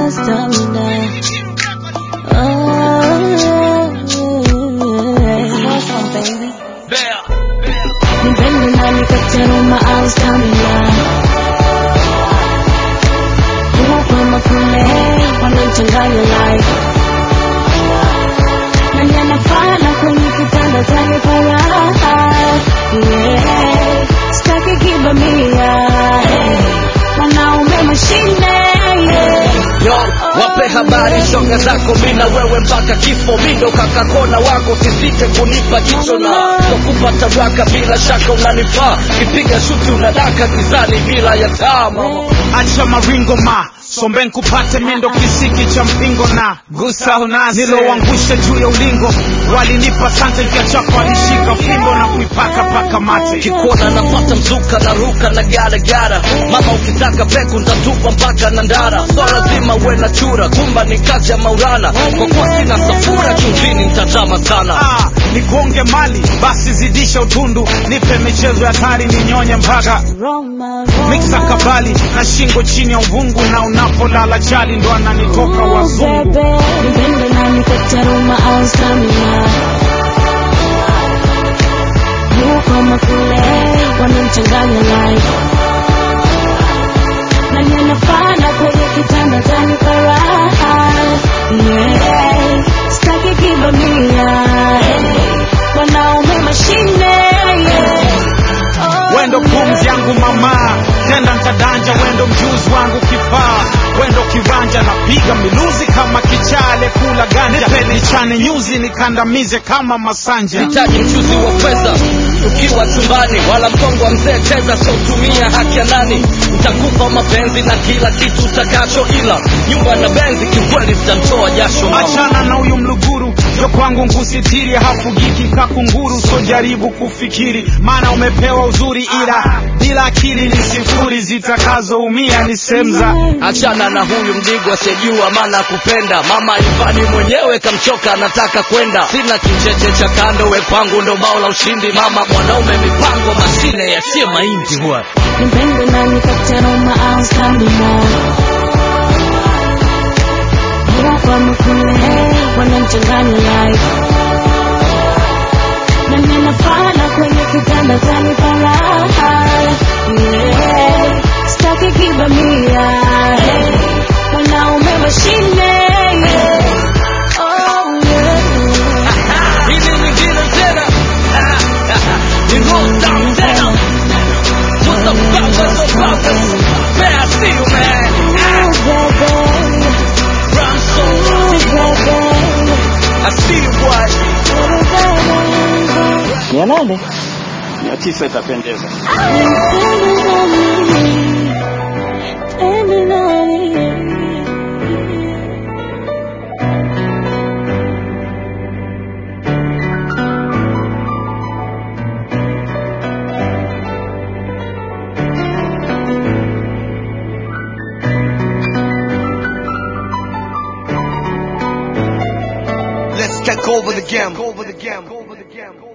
sina stamina. Nipende nani kati ya Roma au stamina? Huko makule wanachanganya life nani anafana kwenye kitanda tanipa raha yeah. Sitaki kibamia wanaume mashine yeah. Yo, wape habari shoga zako mina wewe mpaka kifo mindo kakakona wako sisite kunipa jicho na kukupa tabaka bila shaka unanifaa kipiga shuti unadaka gizani bila ya taa mama acha maringo ma sombe nkupate mindo kisiki cha mpingo na gusa unasi niloangusha juu ya ulingo walinipa sante kiachako alishika fimbo na kuipaka paka mate kikuona napata mzuka na ruka na garagara mama ukitaka peku ntatupa mpaka na ndara so lazima uwe na chura kumba ni kazi ya maurana kwa kuwa sina safura chumvini ntatama sana ah, nigonge mali basi zidisha utundu nipe michezo ya hatari ninyonye mpaka Roma, Roma. miksa kabali na shingo chini ya uvungu na unapolala chali ndo ananitoka wazungu Bebe, nipende nani kati ya Roma au stamina? Huko makule wanamchanganya life nani anafana kwenye kitanda tanipa raha yeah. Sitaki kibamia wanaume mashine yeah. Oh, wendo pumzi yangu mama tenda ntadanja wendo mjuzi wangu kifaa wendo kiranja napiga miluzi kama kichale kula ganja peni chane nyuzi nikandamize kama masanja hitaji mchuzi wa fedha tukiwa chumbani wala mkongo wa mzee cheza sotumia haki ya nani ntakupa mapenzi na kila kitu utakacho ila nyumba na benzi kiukweli zitamtoa jasho mama. achana na huyu mluguru yo kwangu nkusitiri hafugiki kakunguru so jaribu kufikiri maana umepewa uzuri ila bila akili ni sifuri zitakazoumia ni semza achana na huyu mdigo asiyejua maana kupenda mama ivani mwenyewe kamchoka anataka kwenda sina kicheche cha kando we kwangu ndo bao la ushindi mama mwanaume mipango mashine yatie mahindi huwa Nipende nani kati ya Roma au stamina? Huko makule wanamchanganya life nani anafana kwenye kitanda tanipa raha yeah. Sitaki kibamia hey. wanaume mashine yeah. oh, yeah. hili lingine tena ni roll down tena What's the problem, the problem? Man, I see you, man. Ooh, baby, Run so ooh, baby, I see you, boy. ooh, baby. mia nane mia tisa itapendeza Let's take over the game. Over the game. Over the game.